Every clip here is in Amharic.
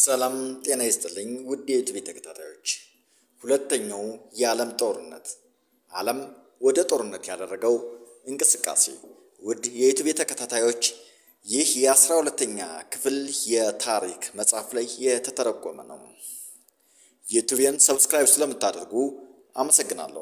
ሰላም ጤና ይስጥልኝ ውድ የዩቲዩብ ተከታታዮች፣ ሁለተኛው የዓለም ጦርነት ዓለም ወደ ጦርነት ያደረገው እንቅስቃሴ። ውድ የዩቲዩብ ተከታታዮች ይህ የአስራ ሁለተኛ ክፍል የታሪክ መጽሐፍ ላይ የተተረጎመ ነው። ዩቲዩብን ሰብስክራይብ ስለምታደርጉ አመሰግናለሁ።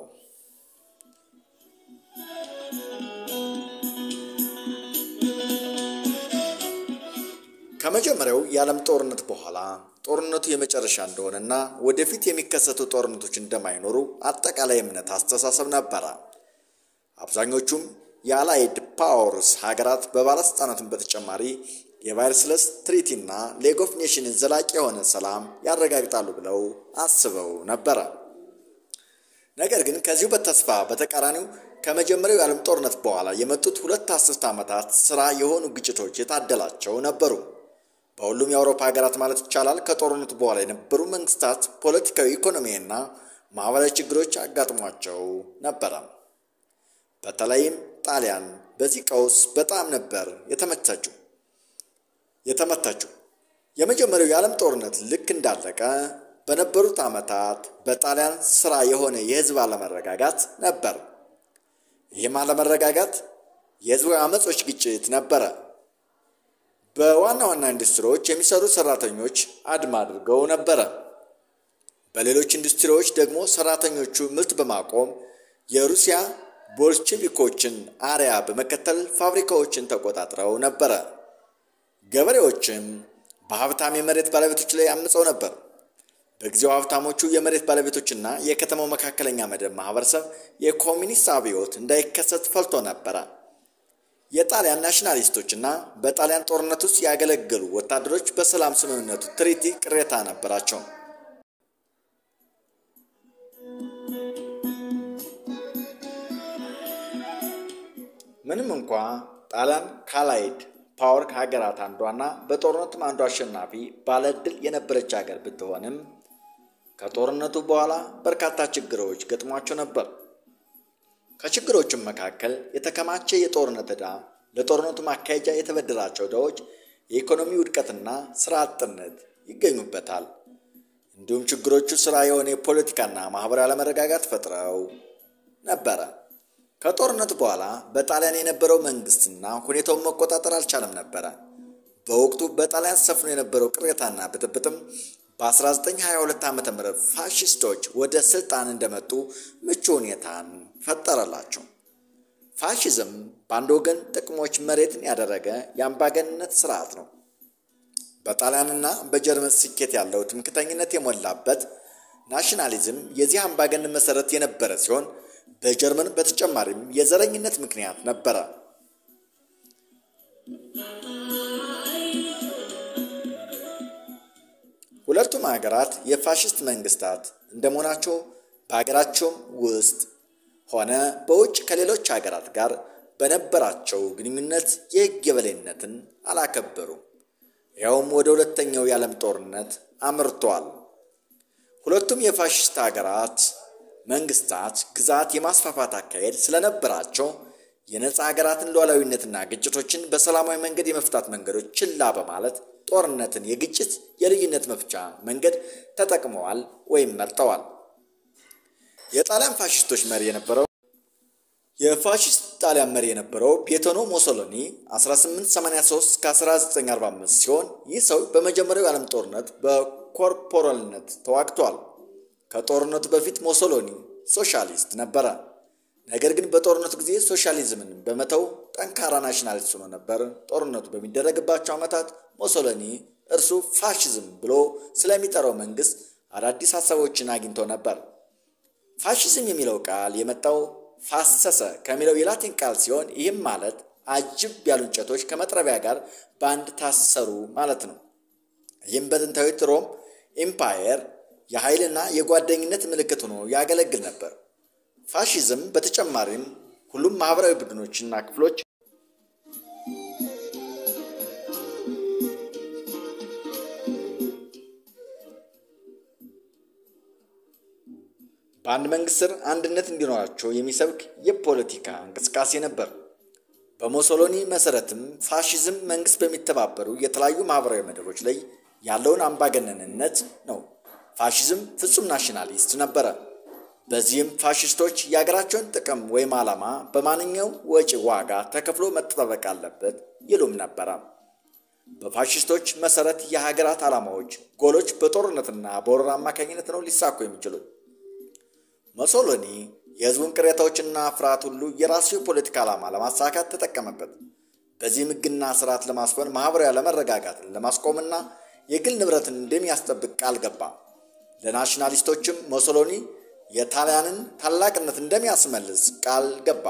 ከመጀመሪያው የዓለም ጦርነት በኋላ ጦርነቱ የመጨረሻ እንደሆነና ወደፊት የሚከሰቱ ጦርነቶች እንደማይኖሩ አጠቃላይ እምነት አስተሳሰብ ነበረ። አብዛኞቹም የአላይድ ፓወርስ ሀገራት በባለስልጣናቱን በተጨማሪ የቫይርስለስ ትሪቲና ሌግ ኦፍ ኔሽንን ዘላቂ የሆነ ሰላም ያረጋግጣሉ ብለው አስበው ነበረ። ነገር ግን ከዚሁ በተስፋ በተቃራኒው ከመጀመሪያው የዓለም ጦርነት በኋላ የመጡት ሁለት አስርት ዓመታት ስራ የሆኑ ግጭቶች የታደላቸው ነበሩ። በሁሉም የአውሮፓ ሀገራት ማለት ይቻላል ከጦርነቱ በኋላ የነበሩ መንግስታት ፖለቲካዊ፣ ኢኮኖሚያዊና ማህበራዊ ችግሮች አጋጥሟቸው ነበረ። በተለይም ጣሊያን በዚህ ቀውስ በጣም ነበር የተመታችው የተመታችው። የመጀመሪያው የዓለም ጦርነት ልክ እንዳለቀ በነበሩት ዓመታት በጣሊያን ስራ የሆነ የህዝብ አለመረጋጋት ነበር። ይህም አለመረጋጋት የህዝባዊ አመጾች ግጭት ነበረ። በዋና ዋና ኢንዱስትሪዎች የሚሰሩ ሰራተኞች አድማ አድርገው ነበረ። በሌሎች ኢንዱስትሪዎች ደግሞ ሰራተኞቹ ምርት በማቆም የሩሲያ ቦልሼቪኮችን አርያ በመከተል ፋብሪካዎችን ተቆጣጥረው ነበረ። ገበሬዎችም በሀብታም የመሬት ባለቤቶች ላይ አምፀው ነበር። በጊዜው ሀብታሞቹ የመሬት ባለቤቶችና የከተማው መካከለኛ መደብ ማህበረሰብ የኮሚኒስት አብዮት እንዳይከሰት ፈልቶ ነበረ። የጣሊያን ናሽናሊስቶችና በጣሊያን ጦርነት ውስጥ ያገለገሉ ወታደሮች በሰላም ስምምነቱ ትሪቲ ቅሬታ ነበራቸው። ምንም እንኳ ጣሊያን ካላይድ ፓወር ሀገራት አንዷና በጦርነቱም አንዱ አሸናፊ ባለድል የነበረች ሀገር ብትሆንም ከጦርነቱ በኋላ በርካታ ችግሮች ገጥሟቸው ነበር። ከችግሮቹም መካከል የተከማቸ የጦርነት ዕዳ፣ ለጦርነቱ ማካሄጃ የተበደራቸው ዕዳዎች፣ የኢኮኖሚ ውድቀትና ስራ አጥነት ይገኙበታል። እንዲሁም ችግሮቹ ስራ የሆነ የፖለቲካና ማህበራዊ አለመረጋጋት ፈጥረው ነበረ። ከጦርነቱ በኋላ በጣሊያን የነበረው መንግስትና ሁኔታውን መቆጣጠር አልቻለም ነበረ። በወቅቱ በጣሊያን ሰፍኖ የነበረው ቅሬታና ብጥብጥም በ1922 ዓ ም ፋሽስቶች ወደ ስልጣን እንደመጡ ምቹ ሁኔታን ፈጠረላቸው። ፋሽዝም በአንድ ወገን ጥቅሞች መሬትን ያደረገ የአምባገንነት ስርዓት ነው። በጣሊያንና በጀርመን ስኬት ያለው ትምክተኝነት የሞላበት ናሽናሊዝም የዚህ አምባገነን መሰረት የነበረ ሲሆን በጀርመን በተጨማሪም የዘረኝነት ምክንያት ነበረ። ሁለቱም ሀገራት የፋሽስት መንግስታት እንደመሆናቸው በሀገራቸውም ውስጥ ሆነ በውጭ ከሌሎች ሀገራት ጋር በነበራቸው ግንኙነት የሕግ የበላይነትን አላከበሩም። ያውም ወደ ሁለተኛው የዓለም ጦርነት አምርተዋል። ሁለቱም የፋሽስት ሀገራት መንግስታት ግዛት የማስፋፋት አካሄድ ስለነበራቸው የነፃ ሀገራትን ሉዓላዊነትና ግጭቶችን በሰላማዊ መንገድ የመፍታት መንገዶች ችላ በማለት ጦርነትን የግጭት የልዩነት መፍቻ መንገድ ተጠቅመዋል ወይም መርጠዋል። የጣሊያን ፋሽስቶች መሪ የነበረው የፋሽስት ጣሊያን መሪ የነበረው ቤቶኖ ሞሶሎኒ 1883 እስከ 1945 ሲሆን ይህ ሰው በመጀመሪያው የዓለም ጦርነት በኮርፖራልነት ተዋግቷል። ከጦርነቱ በፊት ሞሶሎኒ ሶሻሊስት ነበረ። ነገር ግን በጦርነቱ ጊዜ ሶሻሊዝምን በመተው ጠንካራ ናሽናሊስት ሆኖ ነበር። ጦርነቱ በሚደረግባቸው ዓመታት ሞሶሎኒ እርሱ ፋሽዝም ብሎ ስለሚጠራው መንግስት አዳዲስ ሀሳቦችን አግኝቶ ነበር። ፋሽዝም የሚለው ቃል የመጣው ፋሰሰ ከሚለው የላቲን ቃል ሲሆን ይህም ማለት አጅብ ያሉ እንጨቶች ከመጥረቢያ ጋር በአንድ ታሰሩ ማለት ነው። ይህም በጥንታዊት ሮም ኢምፓየር የኃይልና የጓደኝነት ምልክት ሆኖ ያገለግል ነበር። ፋሺዝም በተጨማሪም ሁሉም ማህበራዊ ቡድኖችና ክፍሎች በአንድ መንግስት ስር አንድነት እንዲኖራቸው የሚሰብክ የፖለቲካ እንቅስቃሴ ነበር። በሞሶሎኒ መሰረትም ፋሺዝም መንግስት በሚተባበሩ የተለያዩ ማህበራዊ መደቦች ላይ ያለውን አምባገነንነት ነው። ፋሽዝም ፍጹም ናሽናሊስት ነበረ። በዚህም ፋሽስቶች የሀገራቸውን ጥቅም ወይም ዓላማ በማንኛውም ወጪ ዋጋ ተከፍሎ መጠበቅ አለበት ይሉም ነበረ። በፋሽስቶች መሰረት የሀገራት ዓላማዎች፣ ጎሎች በጦርነትና በወረራ አማካኝነት ነው ሊሳኩ የሚችሉት። ሞሶሎኒ የህዝቡን ቅሬታዎችና ፍርሃት ሁሉ የራሱ የፖለቲካ ዓላማ ለማሳካት ተጠቀመበት። በዚህም ሕግና ስርዓት ለማስፈን ማኅበራዊ አለመረጋጋትን ለማስቆምና የግል ንብረትን እንደሚያስጠብቅ ቃል ገባ። ለናሽናሊስቶችም ሞሶሎኒ የጣሊያንን ታላቅነት እንደሚያስመልስ ቃል ገባ።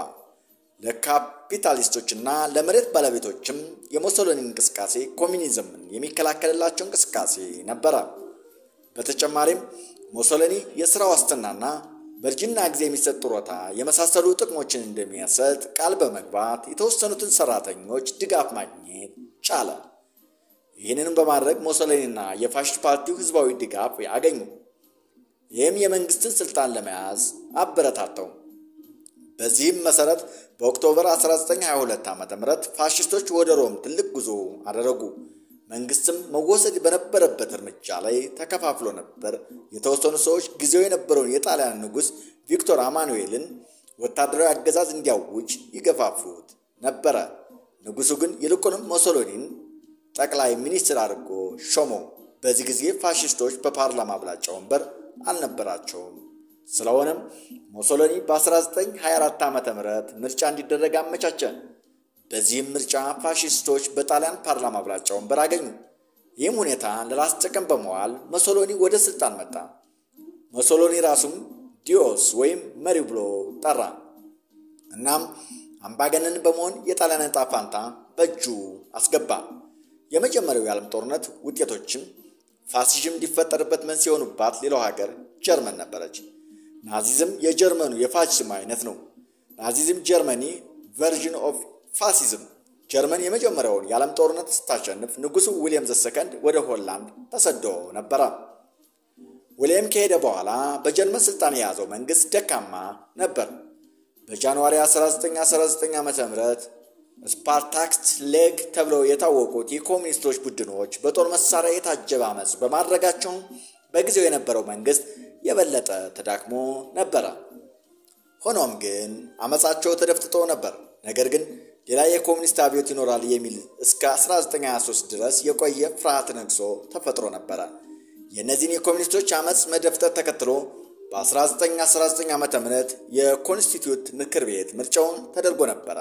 ለካፒታሊስቶችና ለመሬት ባለቤቶችም የሞሶሎኒ እንቅስቃሴ ኮሚኒዝምን የሚከላከልላቸው እንቅስቃሴ ነበረ። በተጨማሪም ሞሶሎኒ የሥራ ዋስትናና በእርጅና ጊዜ የሚሰጥ ጡረታ የመሳሰሉ ጥቅሞችን እንደሚያሰጥ ቃል በመግባት የተወሰኑትን ሰራተኞች ድጋፍ ማግኘት ቻለ። ይህንንም በማድረግ ሞሶሎኒና የፋሽስት ፓርቲው ህዝባዊ ድጋፍ አገኙ። ይህም የመንግስትን ስልጣን ለመያዝ አበረታተው። በዚህም መሰረት በኦክቶበር 1922 ዓ ም ፋሽስቶች ወደ ሮም ትልቅ ጉዞ አደረጉ። መንግስትም መወሰድ በነበረበት እርምጃ ላይ ተከፋፍሎ ነበር። የተወሰኑ ሰዎች ጊዜው የነበረውን የጣሊያን ንጉሥ ቪክቶር አማኑኤልን ወታደራዊ አገዛዝ እንዲያውጅ ይገፋፉት ነበረ። ንጉሱ ግን ይልቁንም ሞሶሎኒን ጠቅላይ ሚኒስትር አድርጎ ሾመው። በዚህ ጊዜ ፋሽስቶች በፓርላማ አብላጫ ወንበር አልነበራቸውም። ስለሆነም ሞሶሎኒ በ1924 ዓ ም ምርጫ እንዲደረግ አመቻቸ። በዚህም ምርጫ ፋሽስቶች በጣሊያን ፓርላማ አብላጫ ወንበር አገኙ። ይህም ሁኔታ ለራስ ጥቅም በመዋል ሞሶሎኒ ወደ ስልጣን መጣ። ሞሶሎኒ ራሱም ዲዮስ ወይም መሪ ብሎ ጠራ። እናም አምባገነን በመሆን የጣሊያን ዕጣ ፋንታ በእጁ አስገባ። የመጀመሪያው የዓለም ጦርነት ውጤቶችም ፋሲዝም እንዲፈጠርበት መንስኤ የሆኑባት ሌላው ሀገር ጀርመን ነበረች። ናዚዝም የጀርመኑ የፋሽዝም አይነት ነው። ናዚዝም ጀርመኒ ቨርዥን ኦፍ ፋሲዝም። ጀርመን የመጀመሪያውን የዓለም ጦርነት ስታሸንፍ ንጉሱ ዊልያም ዘሰከንድ ወደ ሆላንድ ተሰዶ ነበረ። ዊልያም ከሄደ በኋላ በጀርመን ስልጣን የያዘው መንግስት ደካማ ነበር። በጃንዋሪ 1919 ዓ ም ስፓርታክስ ሌግ ተብለው የታወቁት የኮሚኒስቶች ቡድኖች በጦር መሳሪያ የታጀበ አመፅ በማድረጋቸው በጊዜው የነበረው መንግስት የበለጠ ተዳክሞ ነበረ። ሆኖም ግን አመፃቸው ተደፍጥጦ ነበር። ነገር ግን ሌላ የኮሚኒስት አብዮት ይኖራል የሚል እስከ 1923 ድረስ የቆየ ፍርሃት ነግሶ ተፈጥሮ ነበረ። የእነዚህን የኮሚኒስቶች አመፅ መደፍጠት ተከትሎ በ1919 ዓ ም የኮንስቲትዩት ምክር ቤት ምርጫውን ተደርጎ ነበረ።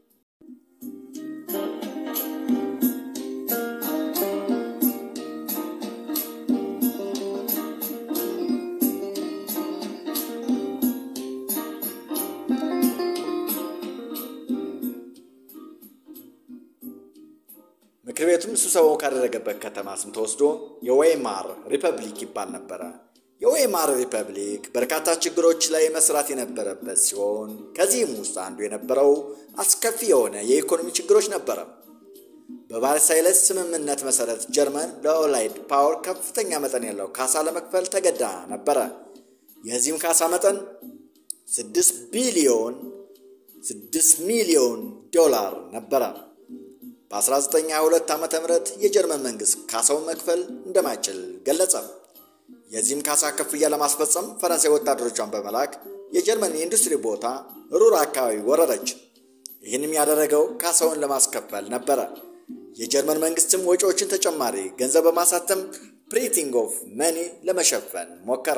ምክር ቤቱም ስብሰባው ካደረገበት ከተማ ስም ተወስዶ የዌይማር ሪፐብሊክ ይባል ነበረ። የዌይማር ሪፐብሊክ በርካታ ችግሮች ላይ መስራት የነበረበት ሲሆን ከዚህም ውስጥ አንዱ የነበረው አስከፊ የሆነ የኢኮኖሚ ችግሮች ነበረ። በቫርሳይለስ ስምምነት መሰረት ጀርመን ለኦላይድ ፓወር ከፍተኛ መጠን ያለው ካሳ ለመክፈል ተገዳ ነበረ። የዚህም ካሳ መጠን 6 ቢሊዮን 6 ሚሊዮን ዶላር ነበረ። በ1922 ዓ ም የጀርመን መንግስት ካሳውን መክፈል እንደማይችል ገለጸ። የዚህም ካሳ ክፍያ ለማስፈጸም ፈረንሳይ ወታደሮቿን በመላክ የጀርመን የኢንዱስትሪ ቦታ ሩር አካባቢ ወረረች። ይህንም ያደረገው ካሳውን ለማስከፈል ነበረ። የጀርመን መንግስትም ወጪዎችን ተጨማሪ ገንዘብ በማሳተም ፕሪንቲንግ ኦፍ መኒ ለመሸፈን ሞከረ።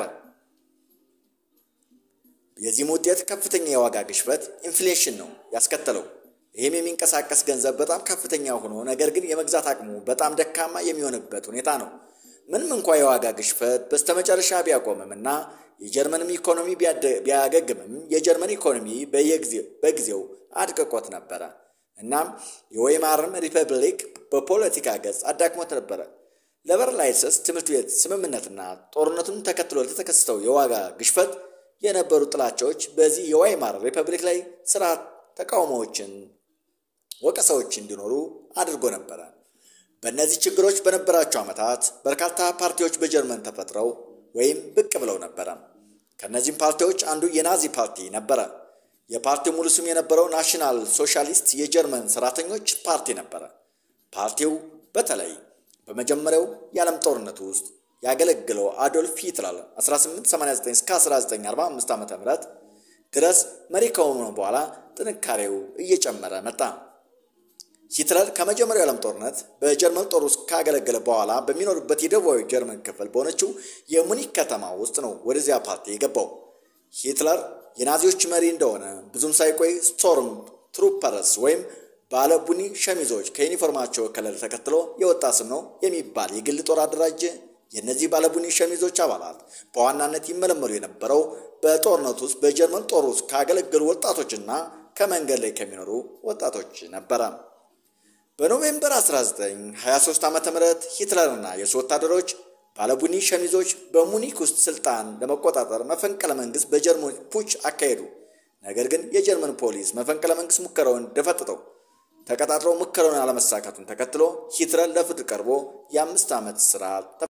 የዚህም ውጤት ከፍተኛ የዋጋ ግሽበት ኢንፍሌሽን ነው ያስከተለው። ይህም የሚንቀሳቀስ ገንዘብ በጣም ከፍተኛ ሆኖ ነገር ግን የመግዛት አቅሙ በጣም ደካማ የሚሆንበት ሁኔታ ነው። ምንም እንኳ የዋጋ ግሽበት በስተመጨረሻ ቢያቆምም እና የጀርመንም ኢኮኖሚ ቢያገግምም የጀርመን ኢኮኖሚ በጊዜው አድቅቆት ነበረ። እናም የዌይማርም ሪፐብሊክ በፖለቲካ ገጽ አዳክሞት ነበረ። ለበርላይሰስ ትምህርት ቤት ስምምነትና ጦርነቱን ተከትሎ ለተከሰተው የዋጋ ግሽበት የነበሩ ጥላቻዎች በዚህ የዌይማር ሪፐብሊክ ላይ ስርዓት ተቃውሞዎችን ወቀሳዎች እንዲኖሩ አድርጎ ነበረ። በእነዚህ ችግሮች በነበራቸው ዓመታት በርካታ ፓርቲዎች በጀርመን ተፈጥረው ወይም ብቅ ብለው ነበረ። ከእነዚህም ፓርቲዎች አንዱ የናዚ ፓርቲ ነበረ። የፓርቲው ሙሉ ስም የነበረው ናሽናል ሶሻሊስት የጀርመን ሰራተኞች ፓርቲ ነበረ። ፓርቲው በተለይ በመጀመሪያው የዓለም ጦርነት ውስጥ ያገለግለው አዶልፍ ሂትለር 1889 እስከ 1945 ዓ ም ድረስ መሪ ከሆነ በኋላ ጥንካሬው እየጨመረ መጣ። ሂትለር ከመጀመሪያው የዓለም ጦርነት በጀርመን ጦር ውስጥ ካገለገለ በኋላ በሚኖርበት የደቡባዊ ጀርመን ክፍል በሆነችው የሙኒክ ከተማ ውስጥ ነው ወደዚያ ፓርቲ የገባው። ሂትለር የናዚዎች መሪ እንደሆነ ብዙም ሳይቆይ ስቶርም ትሩፐርስ ወይም ባለ ቡኒ ሸሚዞች ከዩኒፎርማቸው ከለር ተከትሎ የወጣ ስም ነው የሚባል የግል ጦር አደራጀ። የእነዚህ ባለቡኒ ሸሚዞች አባላት በዋናነት ይመለመሉ የነበረው በጦርነት ውስጥ በጀርመን ጦር ውስጥ ካገለገሉ ወጣቶችና ከመንገድ ላይ ከሚኖሩ ወጣቶች ነበረ። በኖቬምበር 1923 ዓ ም ሂትለርና የሱ ወታደሮች ባለቡኒ ሸሚዞች በሙኒክ ውስጥ ስልጣን ለመቆጣጠር መፈንቅለ መንግስት በጀርመን ፑች አካሄዱ። ነገር ግን የጀርመን ፖሊስ መፈንቅለ መንግስት ሙከራውን ደፈጥጠው ተቀጣጥረው ሙከራውን አለመሳካቱን ተከትሎ ሂትለር ለፍርድ ቀርቦ የአምስት ዓመት ስርዓት